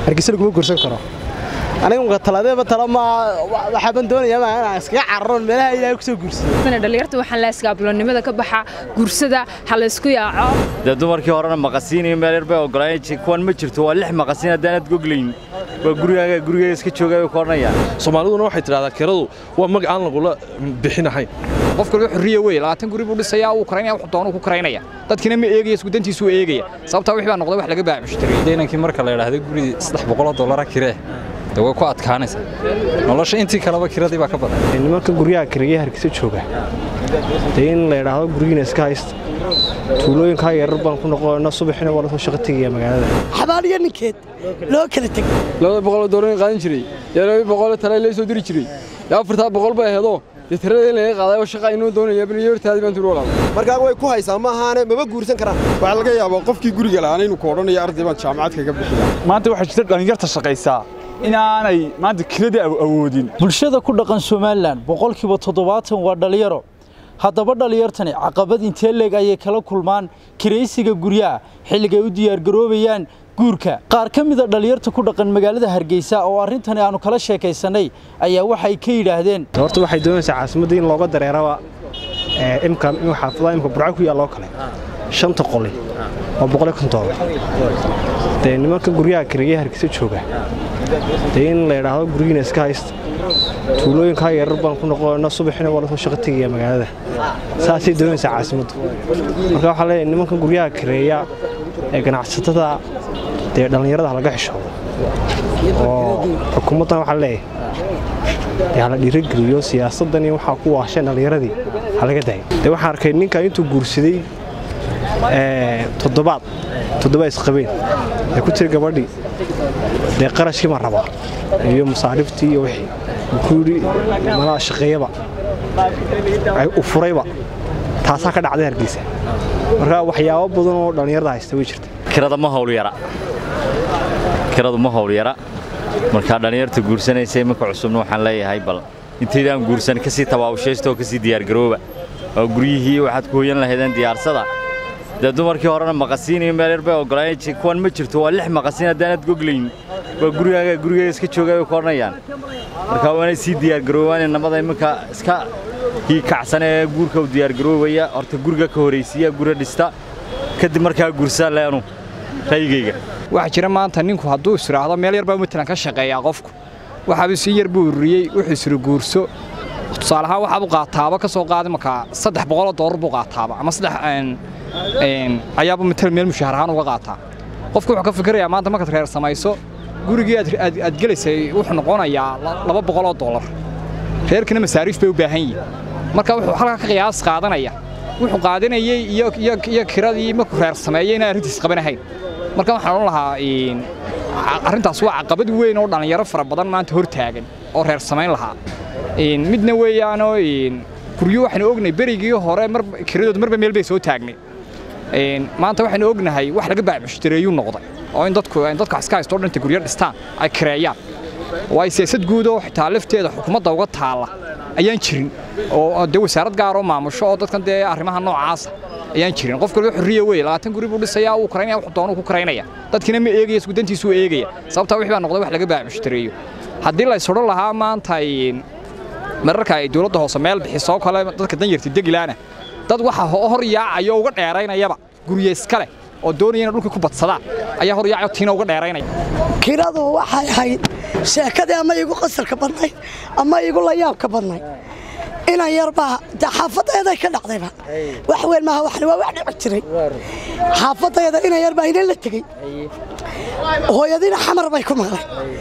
hargeysa laguma guursan karo aniga taladeeba tala ma waxaaban doonayaa ma inaan iskaga cararoon meelaha ilaahay ku soo guursado dhalinyarta waxaan la iskaabulonimada ka baxa guursada ha la isku yaaco dee dumarkii horena maqasiin iyo meel yar bay ogolaayeen kuwan ma jirto waa lix maqasiin haddaanad goglayn waa gurigaaga gurigaaga iska joogaa bay ku odhanayaan soomaaliduna waxay tidhahdaa kiradu waa mag aan lagula bixinahayn qof kalba xurriye wey labaatan guri buu dhisayaa wuu karaynaya wuxuu doonuu ku karaynaya dadkiina ma eegaya iskudantiisuu eegaya sababtaa wixii baa noqday wax laga baamushtaray deynankii marka la yidhaahdo guri saddex boqoloo dollara kiree dee way ku adkaanaysaa nolosha intii kaleba kiradii baa ka badan nimanka guryaha kireeya hargeysa jooga dee in la yidhaahdo gurigiina iska haysta tuulooyinkaa yarar baan ku noqonayna subaxina waa lasoo shaqo tegaya magaalada xabaaliyo ninkeed loo kala teg labada boqoloo doolar qaadan jiray iyo laba boqoloo tale lee soo diri jiray iyo afartaa boqol bay aheedoo dee tirada in laga qaaday oo shaqa inuu doonaya bal hortaadii baan turu walaal markaa way ku haysaa ma ahaane maba guursan karaan waxaa laga yaabaa qofkii guriga la'aana inuu ku odhanayo arday baan jaamacad kaga bixiya maanta waxaa jirta dhallinyarta shaqaysaa inaanay maanta kiradii awoodin bulshada ku dhaqan somalilan boqolkiiba toddobaatan waa dhallinyaro haddaba dhallinyartani caqabad intee leeg ayay kala kulmaan kiraysiga guryaha xilligay u diyaargaroobayaan guurka qaar ka mida dhallinyarta ku dhaqan magaalada hargeysa oo arrintani aanu kala sheekaysannay ayaa waxay ka yidhaahdeen horta waxay doonaysaa caasimadda in looga dareeraba imka in xaafadaha imka burco ku yaal loo kale shanta qoli oo boqol iyo konton doolar dee nimanka guryaha kireeya hargeysa jooga dee in la yidhaahdo gurigiina iska haysta tuulooyinkaa yarar baan ku noqonayna subaxina waa lasoo shaqo tegaya magaalada saasay doonaysaa caasimaddu marka waxaa leeyahay nimanka guryaha kireeya ee ganacsatada dee dhallinyarada laga xishoodo oo xukuumaddan waxaa leeyahay dee hala dhiirageliyo siyaasaddan iyo waxaa ku waasheen dhallinyaradii halaga dayo dee waxaan arkay ninkan intuu guursaday toddobaad toddobaad isqabeen ee ku tiri gabadhii dee qarashkii ma rabaa iyo masaariftii iyo wixii wuxuu yidhi malaa shaqeeyaba u furayba taasaa ka dhacday hargeysa marka waxyaabo badan oo dhallinyarada haysta way jirta kirada ma hawl yara kiradu ma hawl yara markaa dhallinyarta guursanaysa iminka cusubna waxaan leeyahay bal intaydaan guursan kasii tabaabashaysta oo kasii diyaargarooba oo guryihii waxaad ku hoyan lahaydeen diyaarsada dee dumarkii horena maqasiin iyo meel yar bay ogolaayeen kuwan ma jirto waa lix maqasiin haddaanad goglayn waa gurigaaga gurigaaga iska joogaa bay ku odhanayaan markaa waa inay sii diyaargaroobaan inamada iminka iska kii kacsan ee guurka u diyaargaroobaya horta guriga ka horaysiiya guri dhista kadib markaa guursaa leenu raygayga waxaa jira maanta ninku hadduu isiraahdo meel yar baa matalan ka shaqeeyaa qofku waxaaba si yar buu ururiyey wuxuu isiri guurso tusaale ahaan waxaabuu qaataaba ka soo qaaday markaa saddex boqoloo doolar buu qaataaba ama saddex ayaaba matalan meel mushaahar ahaan uga qaataa qofku wuxuu ka fikirayaa maanta markaad reer samayso gurigii aad gelaysay wuxuu noqonayaa laba boqoloo doolar reerkina masaariif bay u baahan yihin marka wuxuu halkaa ka qiyaas qaadanaya wuxuu qaadanayey iyo kiradii markuu reer sameeyey inaan arrintiis qabanahayn marka waxaan odhan lahaa arrintaas waa caqabad weyn oo dhallinyaro fara badan maanta hor taagan oo reer samayn lahaa midna weeyaanoo guryo waxaynu ognahay berigii hore kiradood marba meel bay soo taagnay maanta waxaynu ognahay wax laga baamushtareeyuu noqday oo in dadku dadka iska haysto dhanta guryo dhistaan ay kireeyaan waa siyaasad guud oo xitaa lafteeda xukuumadda uga taalla ayaan jirin oo dee wasaarad gaar oo maamusho oo dadkan dee arrimaha noocaasa ayaan jirin qof kalba xurriye wey labaatan guri buu dhisayaa wuu karaynaya wuxuu doonuu ku karaynaya dadkiina ma eegaya iskudantiisuu eegaya sababtaa wixii baa noqday wax laga baamushtareeyo haddii la isodhan lahaa maanta mararka ay dowladda hoose meel bixisoo kale dadka danyarta degilaana dad waxa hor yaacayo uga dheeraynayaba gurye iskale oo doonaya inay dhulkii ku badsadaan ayaa hor yaacayo tiina uga dheeraynaya kiradu waxay ahayd sheekadii ama igu qasarka badnayd ama igu layaabka badnayd inan yarbaa de xaafadayday ka dhacdayba wax weyn maaha waxni waa wax dhici jiray xaafadayada inan yarbaa ina la tegey hooyadiina xamar bay ku maqlay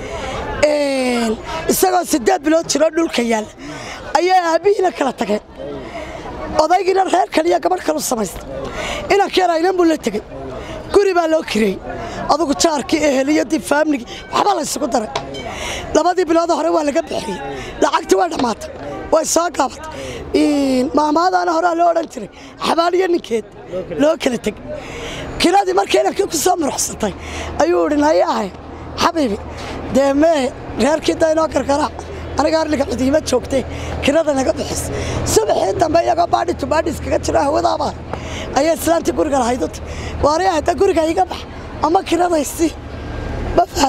isagoo siddeed bilood jiroo dhulka yaalla ayaa aabbihiina kala tageen odaygiina reer kaliya gabadh kalu samaysta inanka yar aynan buu la tegey guri baa loo kireeyey adugu jaarkii eheliyadii faamligii waxbaa la ysugu daray labadii bilood hore waa laga bixiyey lacagtii waa dhammaatay way soo gaabatay maamaadaana horaa loo odhan jiray xabaaliyo ninkeed loo kala tegey kiradii markii inankii ku soo muruxsatay ayuu idhi nayahay xabiibi dee mee reerkii daynoo karkaraac aniga arliga cidiima joogtay kirada naga bixis subaxii dambe iyagoo baadhi tu baadhi iskaga jiro hawadaabaa ayay islaantii guriga lahayd u ti waari hadda guriga iga bax ama kiradaysi ma fahanta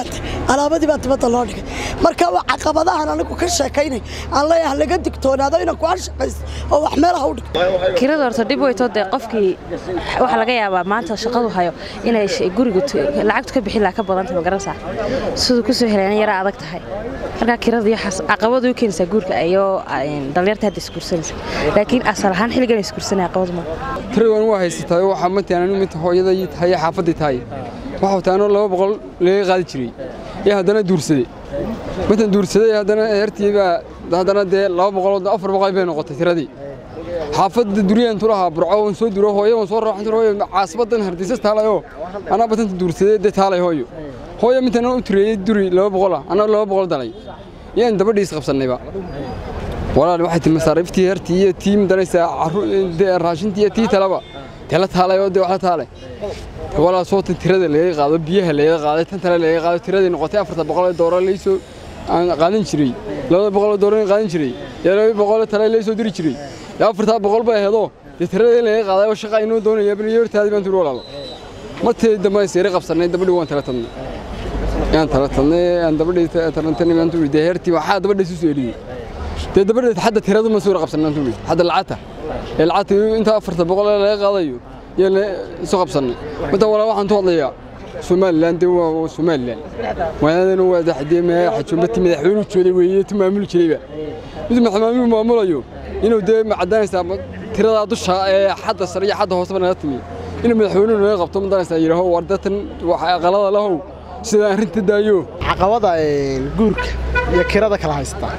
alaabadii baa dibadda loo dhigay marka waa caqabadahan anigu ka sheekaynay aan leeyahay laga digtoonaado inaan ku shaqaysto oo wax meelaha u dhigto kirada horta dhib weytoo dee qofkii waxaa laga yaabaa maanta shaqadu hayo inay guriga lacagtu ka bixin laha ka badantay magaranaysaa siduu ku soo helayna yaraa adag tahay markaa kirada iyo caqabadu u keenaysaa guurka iyo dhallinyarta hadda isguursanaysa laakiin asal ahaan xilligan isguursanaya caqabadu ma tiradan waa haysataay waxaa mataan anigu mid hooyadai tahay xaafaddii tahay waxaa taanoo laba boqol laga qaadi jiray ee haddana duursaday matan duursaday haddana hertii baa haddana dee laba boqol afar boqol bay noqotay tiradii xaafadda duriyaan tulahaa burco waan soo duro hooyo waan soo raaxan hooyo caasibadan hardiisas taalayoo anaa batanta duursaday dee taalay hooyo hooyo mintan u tireeyey duri laba boqola anaa laba boqol dalay yaan dabadhiis qabsannayba walaal waxay tii masaariiftii hertii iyo tii midanaysaa raashintii iyo tii talaba dee la taalay oo dee wax la taalay walaal soota tirada laga qaado biyaha laga qaaday tan tale laga qaado tiradii noqotay afarta boqol ee doolar laysoo aan qaadan jiray labada boqol ee doolar qaadan jiray yaa laba boqol ee tale laysoo diri jiray yaa afartaa boqol bay aheedoo dee tiradii laga qaaday oo shaqa inuu doonaya bal hortaadii baan tiri walaalo martii dambe seeri qabsannay dabadhi waan tala tadnay yaan tala tadnay aan dabadhi talantanay baan tiri dee heertii waxaa dabadhi isu soo eliyey dee dabadhi hadda tiradu ma suura qabsannay tiri hadda lacagta ee lacagta inta afarta boqol ee laga qaadayo yaa isu qabsannay mata walaa waxaan tu hadlayaa somalilan dee waa somalilan waadana waa daxdee xajuumati madaxweynuhu jooday weeye tu maamuli jirayba mid maxamaamiyu maamulayo inuu dee macadaanaysaa tiradaa dusha ee xadda sare iyo xadda hooseba naga timi inuu madaxweynuhu naga qabto madanaysaa yidhaaho war datan wax aqalada lahow sida arrinta daayo caqabada guurka iyo kirada kala haystaa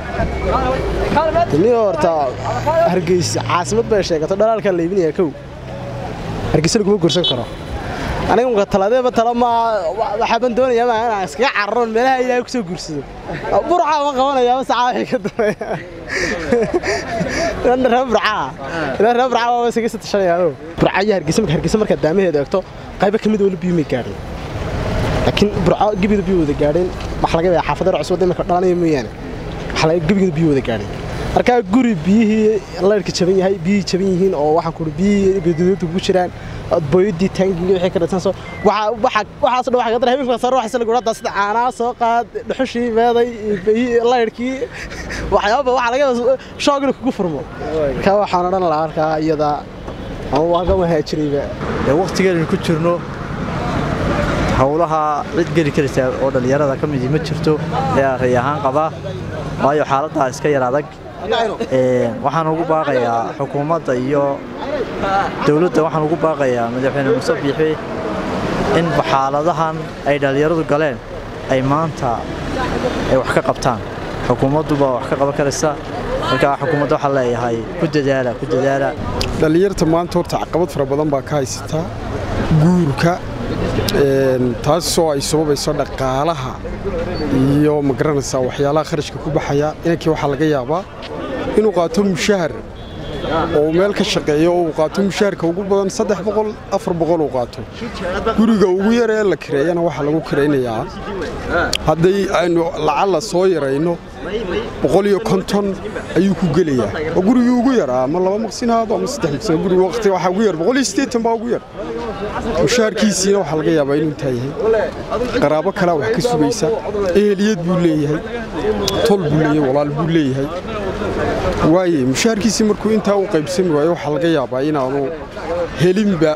ni horta hargeysa caasimad bay sheegato dhalaalkaa la iibinaya kow hargeysa laguma guursan karo aniga muka taladeeba tala ma waxaaban doonayaa ma inaan iskaga cararoon meelaha ilaahay ku soo guursado burca ma qabanaya ma sacaa wixii ka dambeeya reer burcaa ilaa reer burcaa waa isaga satashanayaa burca iyo hargeysa marka hargeysa markaad daamaheeda eegto qaybo ka mid wali biyo may gaadhin laakiin burco gebidu biyo wada gaadheen waxa laga yaabaa xaafadda cusub marka dhalanaya mooyaane waxa laga gebigeedu biyo wada gaadheen markaa guri biyihii laydhka jaban yahay biyihii jaban yihiin oo waxaan kuhi biyihii gaduudada ku jiraan booyadii taangigii wixii ka dhatan soo waxa waxa waxaas dhan waxa ka dar habeenka soo ruuxaysa lagu radaa sida caanaa soo qaad dhuxushii meeday biyihii laydhkii waxyaaba waxa laga shoog inuu kugu furmo markaa waxaan odhan lahaa halkaa iyada ama waa ka wahaajirayba ee waqtigeenu ku jirno howlaha cid geli karaysa oo dhallinyarada ka midi ma jirto ee array ahaan qaba waayo xaaladdaa iska yar adag waxaan ugu baaqayaa xukuumadda iyo dowladda waxaan ugu baaqayaa madaxweyne muuse biixi in xaaladahan ay dhallinyaradu galeen ay maanta ay wax ka qabtaan xukuumadduba wax ka qaban karaysa markaa xukuumadda waxaa leeyahay ku dadaala ku dadaala dhallinyarta maanta horta caqabad fara badan baa ka haysataa guurka taasoo ay sababayso dhaqaalaha iyo magaranaysaa waxyaalaha kharashka ku baxaya inankii waxaa laga yaabaa inuu qaato mushahar oo meel ka shaqeeyo oo uu qaato mushaharka ugu badan saddex boqol afar boqol uu qaato guriga ugu yar ee la kireeyana waxaa lagu kiraynayaa hadday aynu lacalla soo yarayno boqol iyo konton ayuu ku gelayaa oo gurigii ugu yaraa ama laba maqsin haado ama saddex maqsin guriga waqti waxaa ugu yar boqol iyo siddeetan baa ugu yar mushaharkiisiina waxaa laga yaabaa inuu intaa yahay qaraabo kalaa wax ka sugaysa eheliyad buu leeyahay tol buu leeyahay walaal buu leeyahay waaye mushaharkiisii markuu intaa u qaybsami waayo waxaa laga yaabaa inaanu helinba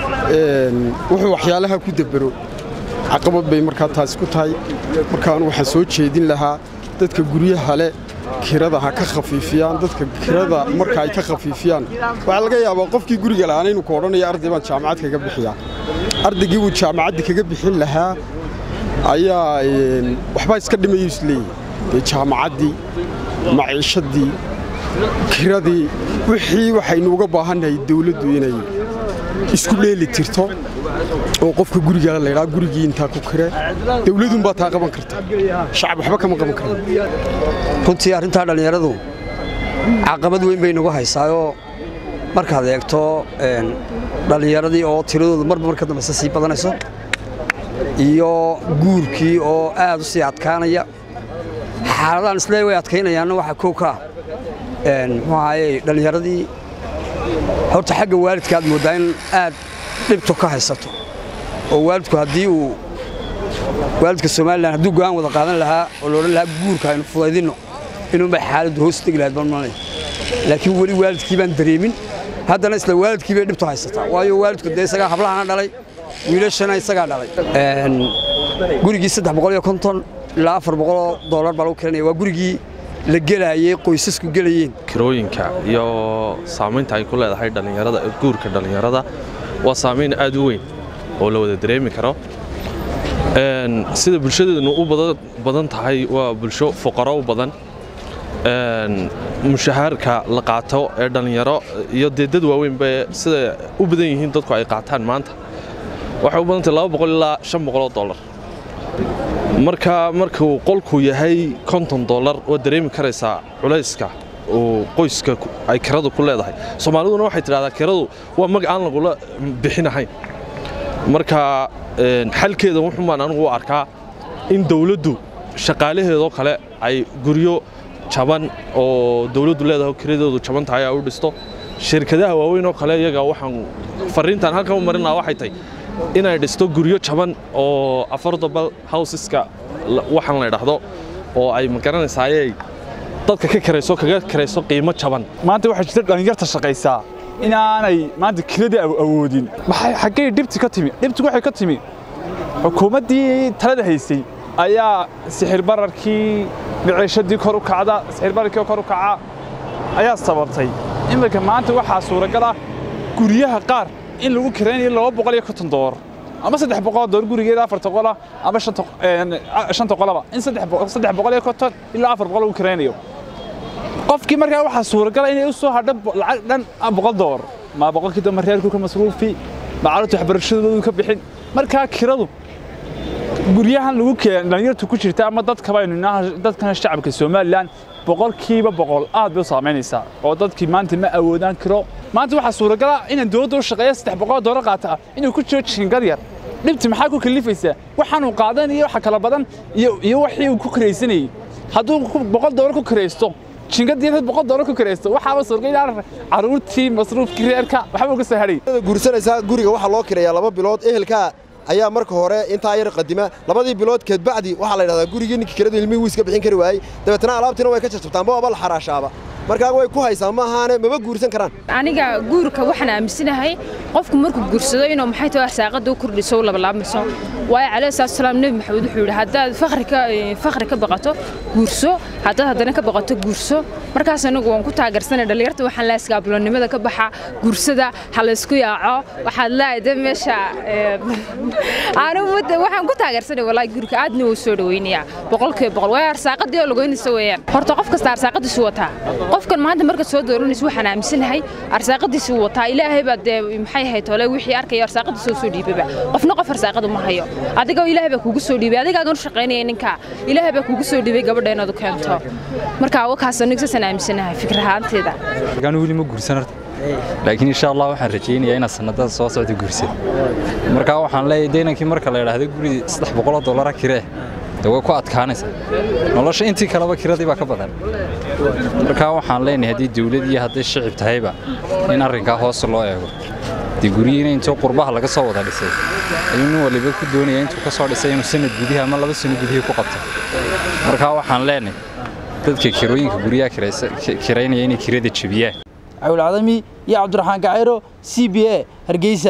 wuxuu waxyaalaha ku debero caqabad bay markaa taasi ku tahay markaanu waxaan soo jeedin lahaa dadka guryaha leh kirada ha ka khafiifiyaan dadka kirada marka ay ka khafiifiyaan waxaa laga yaabaa qofkii guriga lahaana inuu ku odhanaya arday baan jaamacad kaga bixiyaa ardaygii uu jaamacadda kaga bixin lahaa ayaa waxbaa iska dhimayu isleeyahy dee jaamacaddii maciishadii kiradii wixii waxaynu uga baahannahay dawladdu inay isku dheeli tirto oo qofka gurigaa laydhaa gurigii intaa ku kire dawladunbaa taa qaban karta shacab waxba kama qaban kara runtii arrintaa dhallinyaradu caqabad weyn bay nagu haysaayoo markaad eegto dhallinyaradii oo tiradoodu marba marka dambeyse sii badanayso iyo guurkii oo aad u sii adkaanaya xaaladaan islee way adkaynayaanna waxaa kow ka ah muxuu ahaaye dhallinyaradii horta xagga waalidka aad mooddaa in aad dhibto ka haysato oo waalidku haddii uu waalidka somalilan hadduu go'aan wada qaadan lahaa oo loodhan lahaa guurka aynu fudaydinno inuunbay xaaladdu hoos tegi lahayd balmalay laakiin weli waalidkii baan dareemin haddana isla waalidkii bay dhibtu haysataa waayo waalidku dee isagaa hablahana dhalay wiilashana isagaa dhalay gurigii saddex boqol iyo konton ilaa afar boqoloo doolar baa lagu kiranaya waa gurigii la gelaayey qoysasku gelayeen kirooyinka iyo saamaynta ay ku leedahay dhallinyarada guurka dhallinyarada waa saamayn aad u weyn oo la wada dareemi karo sida bulshadeednu u badan tahay waa bulsho fuqaro u badan mushahaarka la qaato ee dhallinyaro iyo dee dad waaweynba sida u badan yihiin dadku ay qaataan maanta waxay u badantahay laba boqol ilaa shan boqoloo dollar marka markuu qolku yahay konton dollar waad dareemi karaysaa culayska uu qoyska ay kiradu ku leedahay soomaaliduna waxay tidhahdaa kiradu waa mag aan lagula bixinahayn marka xalkeeda wuxuunbaan anigu u arkaa in dawladdu shaqaalaheedoo kale ay guryo jaban oo dawladdu leedahay kiradoodu jaban tahay ay u dhisto shirkadaha waaweyn oo kale iyaga waxaan fariintan halkan u marin lahaa waxay tahay inay dhisto guryo jaban oo affordable houseska waxaan la idhaahdo oo ay magaranaysaayey dadka ka karayso kaga karayso qiimo jaban maanta waxaa jirta dhallinyarta shaqaysaa inaanay maanta kiradii awoodin maxay xaggay dhibti ka timi dhibti waxay ka timi xukuumaddii talada haysay ayaa sixir bararkii miciishadii kor u kacda sixir bararkii kor u kaca ayaa sababtay iminka maanta waxaa suuragal ah guryaha qaar in lagu kiraynayo laba boqol iyo konton doolar ama saddex boqol doolar gurigeeda afarta qola ama shanta qolaba in saddex boqol iyo konton ilaa afar boqol lagu kiraynayo qofkii markaa waxaa suuragala inay u soo hadho lacag dhan boqol doolar ma boqolkii dambe reerku ka masruufi ma carruurta waxbarashadoodu ka bixin markaa kiradu guryahan lagu keen dhalinyartu ku jirta ama dadkaba aynu dadkan shacabka somalilan boqolkiiba boqol aad bay u saamaynaysaa oo dadkii maanta ma awoodaan kiro maanta waxaa suuragala inaan dowladda u shaqeeya saddex boqol doolar qaata inuu ku jiro jiingad yar dhibti maxaa ku kalifaysaa waxaanuu qaadan iyo waxa kala badan iyo wixii uu ku kiraysanayey hadduu boqol doolar ku kiraysto jingadii dad boqol doolar ku kiraysto waxaaba suuragay inaan carruurtii masruufkii reerka waxba uga soo hadhay guursanaysaa guriga waxaa loo kirayaa laba bilood ehelkaa ayaa marka hore intaa yar qadima labadii bilood kadbacdi waxaa la yidhahdaa gurigii ninkii kiradu ilmihii wiiska bixin kari waayey dabeetana alaabtiina way ka jajabtaanba waaba la xaraashaaba markaa way ku haysaa ma ahaane maba guursan karaan aniga guurka waxaan aaminsanahay qofku markuu guursado inuu maxay tahay arsaaqada u kordhiso u labalaabayso waayo calayhi salaatu salaam nebi maxamed wuxuu yidhi haddaad fakhri ka fakhri ka baqato guurso haddaad haddana ka baqato guurso markaas anigu waan ku taageersanay dhallinyarta waxaan leeyahay iskaabuloonnimada ka baxa guursada ha la isku yaaco waxaad leeyahay de meesha anigu waxaan ku taageersanay walaahi guurka aadna wuu soo dhaweynayaa boqolkiiba boqol waayo arsaaqadii oo lagoynaysa weeyaan horta qof kasta arsaaqadiisu wataa qofkan maanta markaad soo dooranaysa waxaan aaminsanahay arsaaqadiisu wataa ilaahay baa dee maxay ahayd tole wixii arkaya arsaaqadiisa soo dhiibaba qofna qof arsaaqadu ma hayo adiga ilaahay baa kugu soo dhiibay adigaagan u shaqaynaya ninka ilaahay baa kugu soo dhiibay gabadha inaad u keento marka wakaas aniga saasaan aaminsanahay fikir ahaanteeda anu weli ma guursan horta laakiin insha allah waxaan rajaynayaa inaan sanadada soo socda guursado markaa waxaan leeyahay deynankii marka la idhaahdo guri saddex boqoloo dollara kiree de way ku adkaanaysaa nolosha intii kaleba kiradii baa ka badan markaa waxaan leenahay haddii dawlad iyo hadday shicib tahayba in arrinkaa hoos loo eego dee guryihiina intuu qurbaha laga soo wada dhisay ayuu nin waliba ku doonaya intuu ka soo dhisay inuu sanad gudihi ama laba sano gudihii ku qabto markaa waxaan leenahay dadka kirooyinka guryaha kiraynaya inay kirada jebiyaan cawil cadami iyo cabdiraxmaan gacayro c b a hargeysa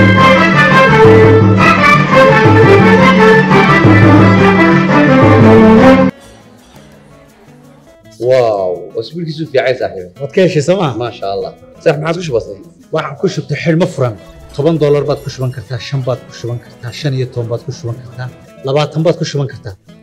واو اسبوعك في عايز صاحبي waad ka heshay sooma ما شاء الله صح ما عاد وش بصير waxaan ku shubtay xidhmo furan toban doolar baad ku shuban kartaa shan baad ku shuban kartaa shan iyo toban baad ku shuban kartaa labaatan baad ku shuban kartaa